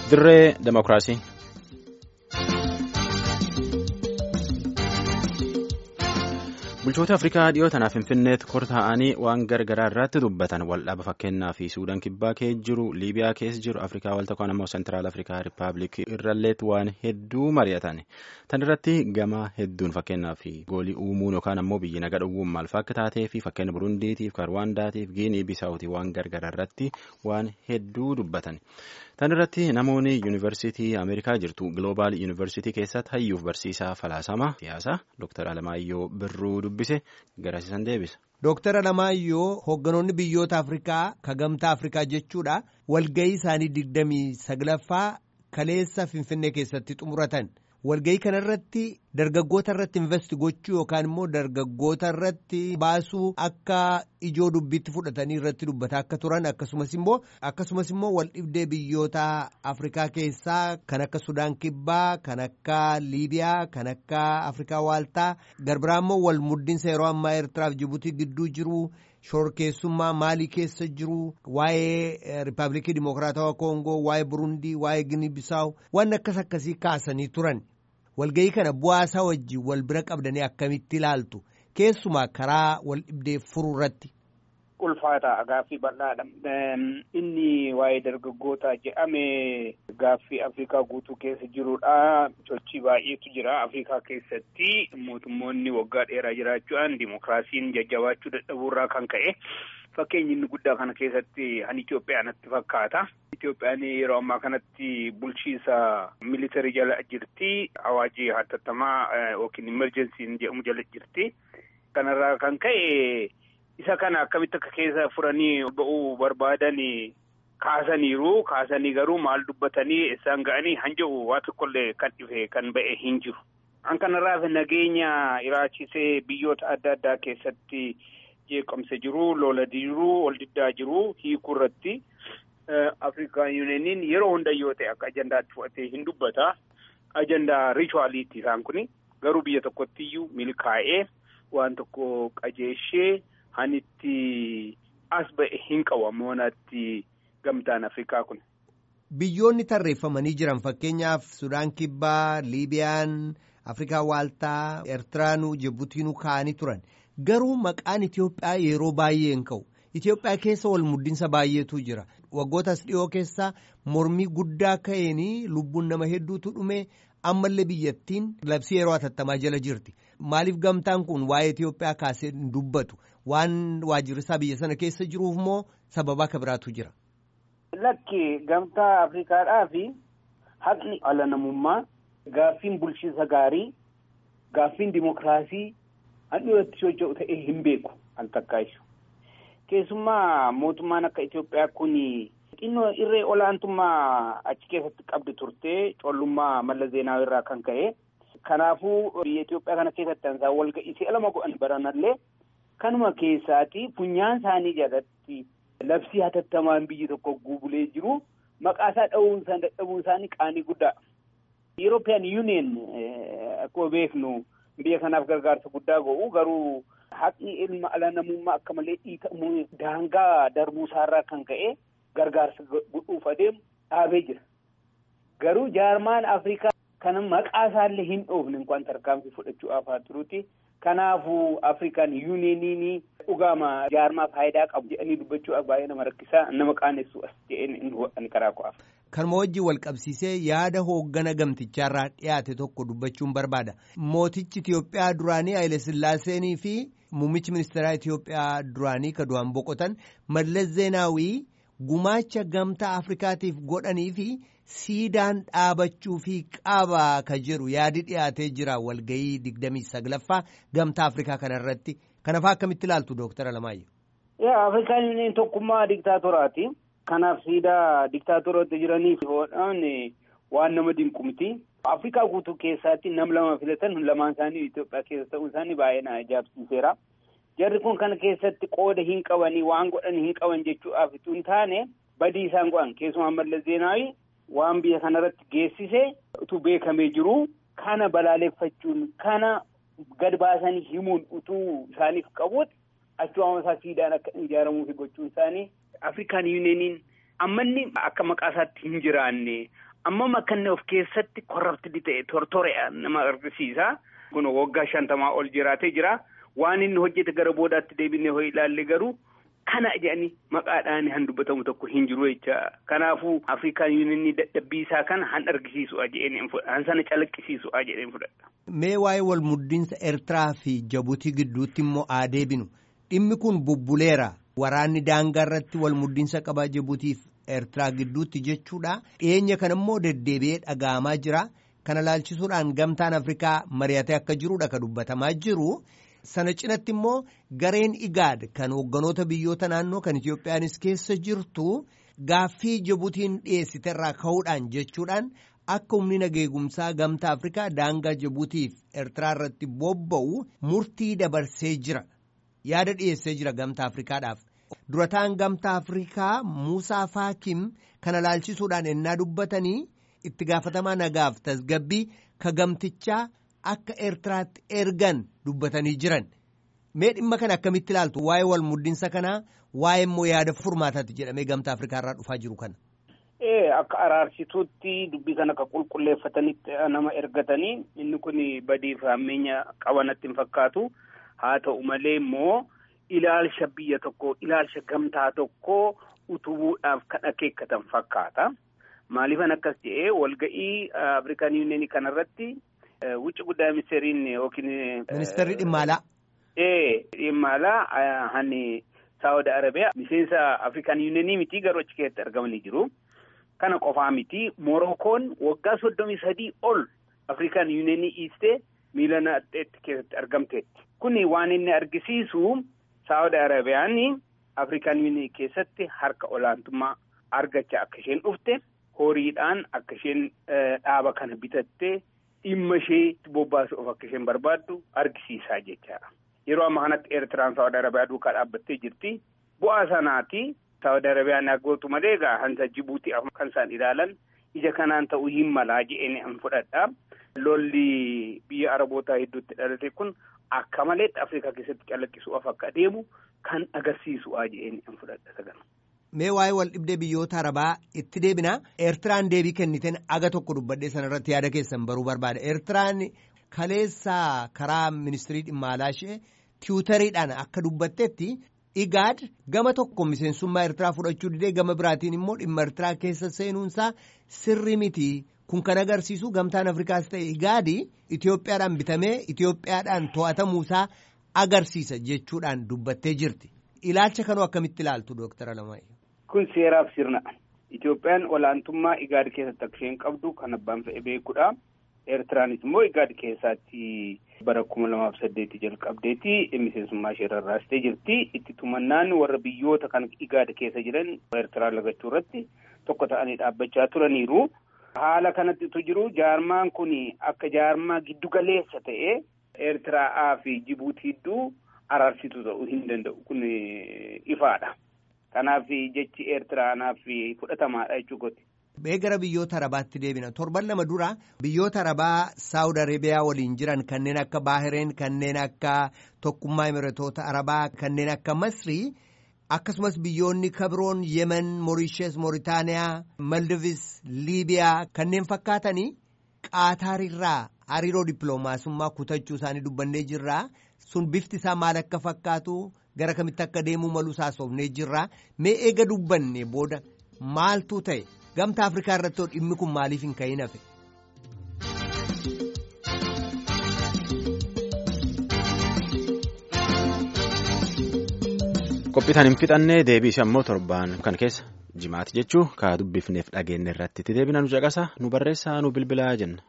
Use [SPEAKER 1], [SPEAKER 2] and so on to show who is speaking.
[SPEAKER 1] dirree demokiraasii. bulchoota afrikaa dhiyoo tanaaf finfinneetti kor taa'anii waan gargaraa irratti dubbatan waldhaba fakkeenyaa fi suudaan kibbaa keessa jiru liibiyaa keessa jiru afrikaa walta kaan ammoo seentiraal afrikaa rippaabilikii irralleetti waan hedduu mari'atan tan irratti gama hedduun fakkeenyaa fi goolii uumuun yookaan ammoo biyyi naga dhowwuun maal akka taatee fi fakkeenya burundiitiif karwaandaatiif giinii bisaawutii waan gargaraa irratti waan hedduu dubbatan. tan irratti namoonni yuunivarsiitii ameerikaa jirtu gloobaal yuunivarsiitii keessatti hayyuuf barsiisaa falaasama siyaasaa dooktar alamaayyoo birruu dubbise garasiisan deebisa.
[SPEAKER 2] dooktar alamaayyoo hoogganoonni biyyoota afrikaa ka gamtaa afrikaa jechuudha walgahii isaanii digdamii saglaffaa kaleessa finfinnee keessatti xumuratan walgahii kanarratti dargaggoota irratti investi gochuu yookaan immoo dargaggoota irratti baasuu akka ijoo dubbitti fudhatanii irratti dubbataa akka turan akkasumas immoo akkasumas immoo wal dhibdee biyyoota afrikaa keessaa kan akka sudaan kibbaa kan akka liibiyaa kan akka afrikaa waaltaa garbiraa immoo wal muddinsa yeroo ammaa eertiraaf jibuutii gidduu jiru. shorkeessummaa maalii keessa jiru waa'ee riippaabilikii dimokiraatawaa koongoo waa'ee burundii waa'ee gini bisaawu waan akkas akkasii kaasanii turan walgahii kana bu'aasaa wajjin wal bira qabdanii akkamitti ilaaltu keessumaa karaa wal dhibdee furuu irratti.
[SPEAKER 3] ulfaata gaaffii bal'aadha. Inni waa'ee dargaggoota jedhame gaaffii Afrikaa guutuu keessa jirudha. Sochii baay'eetu jira Afrikaa keessatti mootummoonni waggaa dheeraa jiraachuudhaan dimokiraasiin jajjabaachuu dadhabuurraa kan ka'e fakkeenyi inni guddaa kana keessatti han Itoophiyaa natti fakkaata. Itoophiyaan yeroo ammaa kanatti bulchiisa militarii jala jirti. Awaajii hatattamaa yookiin imerjensiin jedhamu jala jirti. Kanarraa kan ka'e. isa kana akkamitti akka keessa furanii ba'uu barbaadan kaasaniiru kaasanii garuu maal dubbatanii isaan ga'anii hanja'u waa tokkollee kan dhufe kan ba'e hin jiru. An kanarraaf nageenya iraachisee biyyoota adda addaa keessatti jeeqamse jiru lola jiru ol diddaa jiru hiikuu irratti Afrikaan yuuniyeeniin yeroo hunda yoo ta'e akka ajandaatti fudhatee hin dubbata. Ajandaa richuwaaliitti isaan kuni garuu biyya tokkotti iyyuu milkaa'ee waan tokko qajeeshee. Hanitti as ba'e hin qabu ammoonatti gamtaan Afrikaa kun.
[SPEAKER 2] Biyyoonni tarreeffamanii jiran fakkeenyaaf Sudaan Kibbaa, Liibiyaan, Afrikaa Waaltaa, Eertiraanuu, Jibutiinuu kaa'anii turan. Garuu maqaan Itoophiyaa yeroo baay'ee hin ka'u. Itoophiyaa keessa wal muddinsa baay'eetu jira. Waggootas dhiyoo keessa mormii guddaa ka'een lubbuun nama hedduutu dhume ammallee biyyattiin labsii yeroo hatattamaa jala jirti. Maaliif gamtaan kun waa'ee Itoophiyaa kaasee hin dubbatu? Waan waajjirrisaa biyya sana keessa jiruuf moo sababa akka biraatu jira?
[SPEAKER 3] Lakki gamtaa Afrikaadhaa fi haqni ala namummaa gaaffiin bulchiinsa gaarii gaaffiin dimokiraasii handhuun irratti socho'u ta'ee hin beeku al takkaayisu. Keessumaa mootummaan akka Itoophiyaa kun xinnoo irree olaantummaa achi keessatti qabdi turte collummaa malla zeenaa irraa kan ka'e. Kanaafuu biyya Itoophiyaa kana keessatti isaan walga'ii si'a lama godhan baranallee kanuma keessaati funyaan isaanii jalatti labsii hatattamaan biyyi tokko guubulee jiru maqaasaa dha'uun isaan dadhabuun isaanii qaanii guddaa. European Union akkuma beeknu biyya kanaaf gargaarsa guddaa godhu garuu haqni ilma ala namummaa akka malee dhiitamu daangaa darbuu isaarraa kan ka'e gargaarsa godhuuf adeemu dhaabee jira. Garuu jaarmaan Afrikaa kana maqaa isaallee hin dhoofne inkwaan tarkaanfii fudhachuu afaa turuuti. Kanaafuu Afrikaan yuuniyeeniin dhugaama jaarmaa faayidaa qabu jedhanii dubbachuudhaaf baay'ee nama rakkisaa nama qaanessu as jedheen hin hubanne karaa ko'aaf.
[SPEAKER 2] Kanuma wajjin wal qabsiisee yaada hooggana gamtichaarraa dhiyaate tokko dubbachuun barbaada. Mootichi Itiyoophiyaa duraanii Haile Sillaaseenii fi muummichi ministeeraa Itiyoophiyaa duraanii ka du'an boqotan Mallas Zeenaawii gumaacha gamtaa Afrikaatiif godhanii fi siidaan dhaabachuu fi qaba ka jedhu yaadi dhiyaatee jira walgahii digdamii saglaffaa gamtaa Afrikaa kanarratti. Kanaafaa akkamitti ilaaltu Dooktar Alamaayyoo?
[SPEAKER 3] Yaa Afrikaan Yuuniyeeniin tokkummaa diktaatoraati. Kanaaf siidaa diktaatoroota jiraniif hodhaan waan nama dinqu miti. Afrikaa guutuu keessatti nam lama filatan lamaan isaanii Itoophiyaa keessa ta'uun isaanii baay'ee na ajaa'ibsiiseera. Jarri kun kana keessatti qooda hin qabanii waan godhan hin qaban jechuudhaaf utuu hin taane badii isaan godhan keessumaa Mallas Zeenaawii waan biyya kanarratti geessise utuu beekamee jiru kana balaaleffachuun kana gad baasanii himuun utuu isaaniif qabuuti achuma isaa siidaan akka ijaaramuufi gochuun isaanii Afrikaan Yuuniyeeniin ammanni akka maqaa isaatti hin jiraanne amma makkanne of keessatti korraptidi ta'e tortore'a nama argisiisa. Kun waggaa shantamaa ol jiraatee jira. Waan inni hojjete gara boodaatti deebinee hoo ilaalle garuu kana jedhanii maqaadhaan han dubbatamu tokko hin jiru jecha. Kanaafuu Afrikaan Yuuniyanii dadhabbii isaa kana han argisiisu'a jedheen han sana calaqqisiisu'a jedheen fudhadha.
[SPEAKER 2] Mee waa'ee wal muddinsa Eertiraa fi Jabuutii gidduutti immoo haa deebinu. Dhimmi kun bubbuleera. Waraanni daangaa irratti wal muddinsa qabaa Jabuutiif Eertiraa gidduutti jechuudha. Dhiyeenya kana immoo deddeebi'ee dhaga'amaa jira. Kana laalchisuudhaan gamtaan Afrikaa mari'atee akka jirudha kan dubbatamaa jiru. Sana cinatti immoo gareen igaad kan hoogganoota biyyoota naannoo kan Itiyoophiyaanis keessa jirtu gaaffii Jabuutiin dhiyeessite irraa ka'uudhaan jechuudhaan akka humni nageegumsaa gamtaa Afrikaa daangaa Jabuutiif Eertiraa irratti bobba'u murtii dabarsee jira. Yaada dhiyeessee jira gamtaa Afrikaadhaaf. Durataan gamtaa Afrikaa Muusaa Faakim kana laalchisuudhaan ennaa dubbatanii itti gaafatamaa nagaaf tasgabbii ka gamtichaa akka Eertiraatti ergan dubbatanii jiran. Mee dhimma kana akkamitti ilaaltu waa'ee wal muddinsa kanaa waa'ee immoo yaada furmaataatti jedhamee gamtaa Afrikaa irraa dhufaa jiru kana.
[SPEAKER 3] Ee akka araarsituutti dubbii kana akka qulqulleeffatanitti nama ergatanii inni kun badii fi hammeenya qabanatti hin fakkaatu haa ta'u malee immoo ilaalcha biyya tokkoo ilaalcha gamtaa tokkoo utubuudhaaf kan akeekkatan fakkaata. Maaliifan akkas jedhee walga'ii Afrikaan Yuuniyeenii kanarratti wucci guddaa ministeeriin yookiin.
[SPEAKER 2] Ministeerri dhimma alaa.
[SPEAKER 3] Ee dhimma alaa hani Saawudi Arabiyaa miseensa Afrikaan Yuuniyeenii miti garuu achi keessatti argamanii jiru. Kana qofaa miti Morookoon waggaa soddomii sadii ol Afrikaan Yuuniyeenii dhiistee miila naxxeetti keessatti argamteetti. Kuni waan inni argisiisu Saawudi Arabiyaan Afrikaan Yuuniyeenii keessatti harka olaantummaa argachaa akka isheen dhufte horiidhaan akka isheen dhaaba kana bitattee dhimma ishee bobbaasuuf akka isheen barbaaddu argisiisaa jechaadha. Yeroo ammaa kanatti Eertiraan Saawudi Arabiyaa duukaa dhaabbattee jirti. Bu'aa sanaati Saawudi Arabiyaan gootu malee egaa hansa Jibuutii kan isaan ilaalan ija kanaan ta'uu hin malaa jedheen an fudhadha. Lolli biyya Arabootaa hedduutti dhalate kun akka maleetti Afrikaa keessatti calaqqisuuf akka adeemu kan agarsiisu'a jedheen an fudhadha sagana.
[SPEAKER 2] Mee waa'ee wal dhibdee biyyoota arabaa itti deebina Eertiraan deebii kenniteen aga tokko dubbadhee sanarratti yaada keessan baruu barbaada. Eertiraan kaleessa karaa ministirii dhimma alaa ishee tiwutariidhaan akka dubbattetti igaad gama tokko miseensummaa Eertiraa fudhachuu didee gama biraatiin immoo dhimma Eertiraa keessa seenuunsaa sirri miti. Kun kan agarsiisu gamtaan Afrikaas ta'e igaadi Itoophiyaadhaan bitamee Itoophiyaadhaan to'atamuusaa agarsiisa jechuudhaan dubbattee jirti. Ilaalcha kanoo akkamitti ilaaltu Dooktara Lamaayyoo?
[SPEAKER 3] Kun seeraaf sirna. Itoophiyaan olaantummaa igaad keessatti akka isheen qabdu kan abbaan fe'e beekudha. Eertiraanis immoo igaad keessaatti bara kuma lamaaf saddeetti jalqabdeeti miseensummaa ishee rarraastee jirti. Itti tumannaan warra biyyoota kan igaad keessa jiran Eertiraa lagachuu irratti tokko ta'anii dhaabbachaa turaniiru. Haala kanattitu jiru jaarmaan kun akka jaarmaa giddugaleessa ta'e Eertiraa fi Jibuutii gidduu araarsitu ta'uu hin danda'u kun ifaadha. Kanaaf jechi Eertiraanaaf fudhatamaadha jechuudha.
[SPEAKER 2] Mee gara biyyoota Arabaatti deebina. Torban lama dura biyyoota Arabaa Saawud Arabiyaa waliin jiran kanneen akka Baahireen, kanneen akka Tokkummaa Imireetoota Arabaa, kanneen akka Masrii akkasumas biyyoonni Kabroon, Yemen, Moorishees, Mooritaaniyaa, Maldivis, Liibiyaa kanneen fakkaatanii qaataarirraa hariiroo dippiloomaasummaa kutachuu isaanii dubbannee jirra. Sun bifti isaa maal akka fakkaatu gara kamitti akka deemuu malu haasofnee jirra. Mee eega dubbanne booda maaltu ta'e? Gamtaa Afrikaa irratti dhimmi kun maaliif hin ka'in hafe?
[SPEAKER 1] Qophiitaan hin fixannee deebiis ammoo torbaan kan keessa jimaati jechuu kaa dubbifneef dhageenye irratti itti deebina nu caqasa nu barreessaa nu bilbilaa jenna.